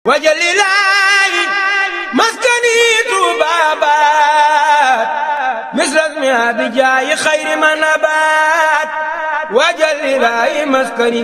wajalilaayi maskani tuubaabaat misrasmi abijaayi xayri manabaat wajalilaayi maskani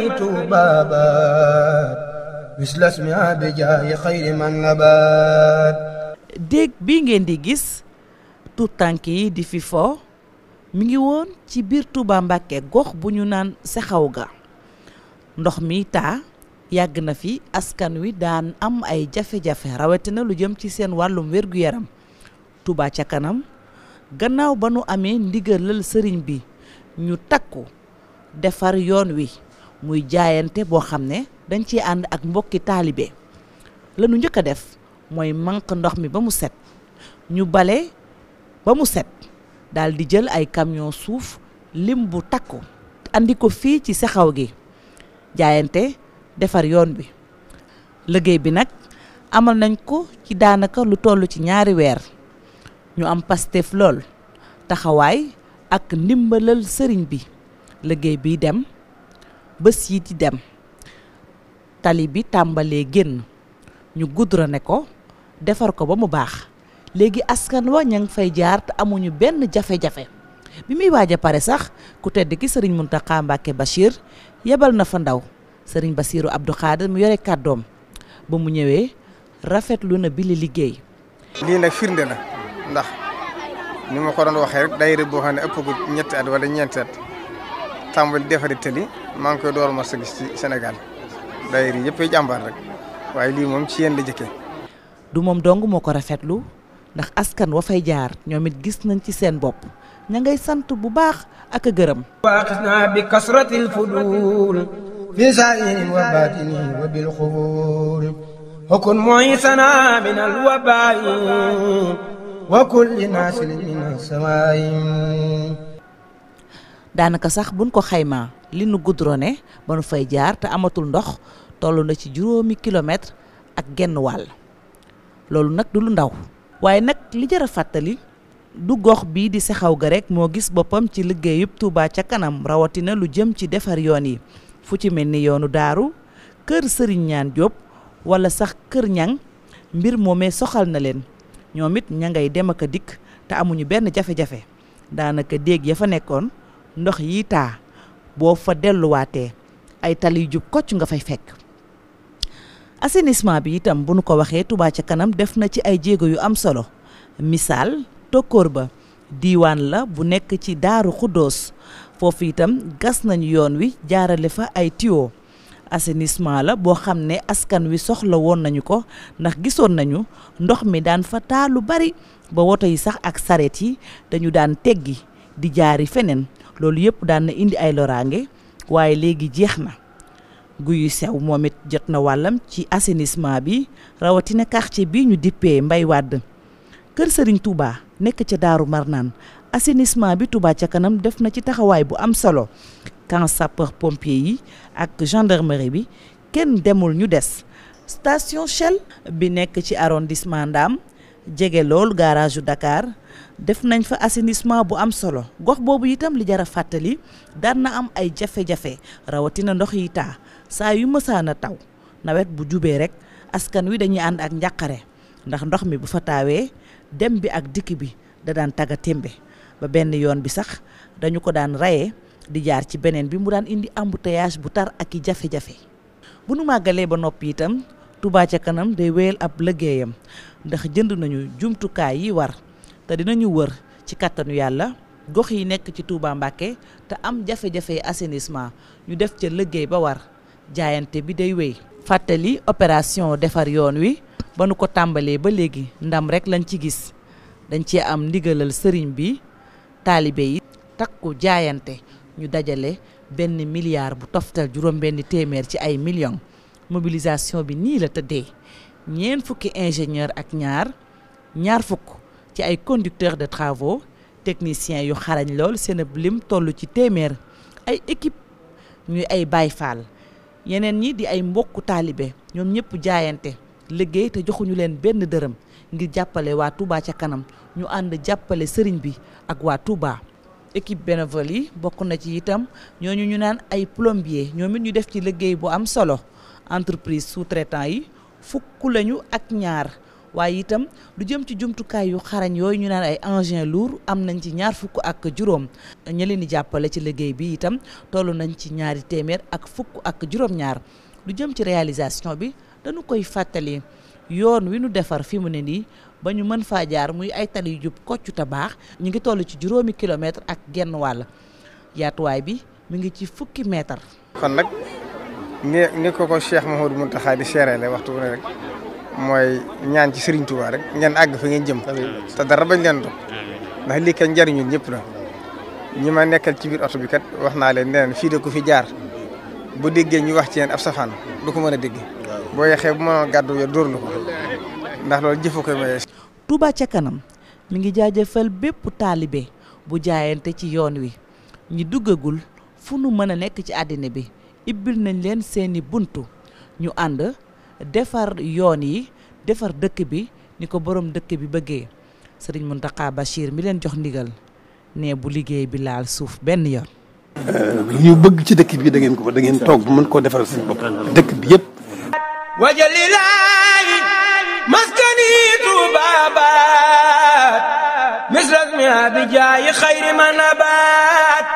tuubaabaat misrasmi abijaayi xayri manabaat déeg bii ngeen di gis tout tànk yi di fi fo mi ngi woon ci biir Touba Mbàkke gox bu ñu naan sexaw ga ndox mi taa yàgg na fi askan wi daan am ay jafe-jafe rawatina lu jëm ci seen wàllum wér-gu-yaram Touba ca kanam gannaaw ba nu amee ndigalal sëriñ bi ñu takku defar yoon wi muy jaayante boo xam ne dañ ciy ànd ak mbokki taalibe la nu njëkk a def mooy manq ndox mi ba mu set ñu bale ba mu set daal di jël ay camion suuf lim bu takku andi ko fii ci sexaw gi jaayante defar yoon bi liggéey bi nag amal nañ ko ci daanaka lu toll ci ñaari weer ñu am pastef lool taxawaay ak ndimbalal sëriñ bi liggéey bi dem bés yi di dem tali bi tàmbalee génn ñu goudronné ko defar ko ba mu baax léegi askan wa ña ngi fay jaar te amuñu benn jafe-jafe bi muy waaj a pare sax ku tedd ki sëriñ Mountakha Mbacké Bachir yebal na fa ndaw sëriñ Bassirou Abdou Khadir mu yore kàddoom ba mu ñëwee rafetlu na bi li liggéey. lii nag firnde la ndax ni ma ko doon waxee rek daayira boo xam ne ëpp ko ñetti at wala ñeenti at tàmbali defari tëli maa ngi koy door ma sa gis ci Sénégal daayira yëpp ay jàmbaar rek waaye lii moom ci yéen la jëkkee. du moom dong moo ko rafetlu ndax askan wa fay jaar ñoom it gis nañ ci seen bopp ña ngay sant bu baax ak a gërëm. waaxisna bi kasratil fudul fi saa'irin wa baatinin wa bil xubuur hukun mu'isana min al wabaa'i wa kulli naasilin min as-samaa'i daanaka sax buñ ko xaymaa li nu goudronné ba nu fay jaar te amatul ndox toll na ci juróomi kilomètre ak genn wàll loolu nag du lu ndaw waaye nag li jar a fàttali du gox bii di sexaw ga rek moo gis boppam ci liggéeyub Touba ca kanam rawatina lu jëm ci defar yoon yi fu ci mel ni yoonu daaru kër sëriñ ñaan Jóob wala sax kër ñang mbir moomee soxal na leen ñoom it ña ngay dem ak a dikk te amuñu benn jafe-jafe daanaka déeg ya fa nekkoon ndox yi taa boo fa delluwaatee ay tali jub kocc nga fay fekk assainissement bi itam bu nu ko waxee Touba ca kanam def na ci ay jéego yu am solo misaal tokkoor ba diiwaan la bu nekk ci daaru xuddoos foofu itam gas nañu yoon wi jaarale fa ay tuyau assainissement la boo xam ne askan wi soxla woon nañu ko ndax gisoon nañu ndox mi daan fa taa lu bari ba woto yi sax ak saret yi dañu daan teggi di jaari feneen loolu yëpp daan na indi ay loraange waaye léegi jeex na guyu sew moom it jot na wàllam ci assainissement bi rawatina quartier bi ñu dippee Mbay Wàdd kër Sëriñ Touba nekk ca Daaru Marnaan assainissement bi Touba ca kanam def na ci taxawaay bu am solo camp sapeur pompier yi ak gendarmerie bi kenn demul ñu des station Shell bi nekk ci arrondissement Ndam jege lool garage yu Dakar def nañ fa assainissement bu am solo gox boobu itam li jar a fàttali daan na am ay jafe-jafe rawatina ndox yi taa saa yu mësaan a taw nawet bu jubee rek askan wi dañuy ànd ak njàqare ndax ndox mi bu fa taawee dem bi ak dikk bi da daan tagga témbe ba benn yoon bi sax dañu ko daan rayee di jaar ci beneen bi mu daan indi embouteillage bu tar ak i jafe-jafe bu nu màggalee ba noppi itam Touba ca kanam day wéyal ab liggéeyam ndax jënd nañu jumtukaay yi war te dinañu wër ci kàttanu yàlla gox yi nekk ci Touba Mbàkke te am jafe-jafe assainissement ñu def ca liggéey ba war jaayante bi day wéy fàttali opération defar yoon wi ba nu ko tàmbalee ba léegi ndam rek lañ ci gis dañ ci am ndigalal sëriñ bi taalibe yi takku jaayante ñu dajale benn milliard bu toftal juróom benn téeméer ci ay millions mobilisation bi nii la tëddee ñeent fukki ingénieur ak ñaar ñaar fukk ci ay conducteurs de travaux techniciens yu xarañ lool seen ab lim toll ci téeméer ay équipe ñuy ay Baay Faal yeneen ñi di ay mbokku taalibe ñoom ñëpp jaayante liggéey te joxuñu leen benn dërëm ngir jàppale waa Touba ca kanam ñu ànd jàppale sëriñ bi ak waa Touba. équipe bénévole yi bokk na ci itam ñooñu ñu naan ay plombier ñoom it ñu def ci liggéey bu am solo entreprise sous-traitant yi fukk lañu ak ñaar waaye itam lu jëm ci jumtukaay yu xarañ yooyu ñu naan ay engins lourds am nañ ci ñaar fukk ak juróom ña leen di jàppale ci liggéey bi itam toll nañ ci ñaari téeméer ak fukk ak juróom-ñaar lu jëm ci réalisation bi dañu koy fàttali yoon wi nu defar fi mu ne nii ba ñu mën faa jaar muy ay tali yu jub koccu ta baax ñu ngi toll ci juróomi kilomètre ak genn wàll yaatuwaay bi mu ngi ci fukki mètre. kon nag ni ni ko ko Cheikh Mouhamadou Mountakha di seereele waxtu bu ne rek mooy ñaan ci Serigne Touba rek ngeen àgg fa ngeen jëm te dara bañ leen doon ndax lii kat njariñu ñëpp la ñi ma nekkal ci biir oto bi kat wax naa leen ne fii de ku fi jaar bu déggee ñu wax ci yéen ab safaan du ko mën a dégg boo yexee bu ma gàddu yo dóor la ko ndax loolu jëfu koy maye. Touba ca kanam mi ngi jaajëfal bépp taalibe bu jaayante ci yoon wi ñi duggagul fu nu mën a nekk ci àddina bi ibbil nañ leen seeni buntu ñu ànd defar yoon yi defar dëkk bi ni ko borom dëkk bi bëggee sëriñ Mountakha Bachir mi leen jox ndigal ne bu liggéey bi laal suuf benn yoon. ñu bëgg ci dëkk bi da ngeen ko da ngeen toog bu mën koo defaral seen bopp dëkk bi yëpp. wajalilaayi maskani tuubaabaat misras mi abijaayi xayri ma nabaat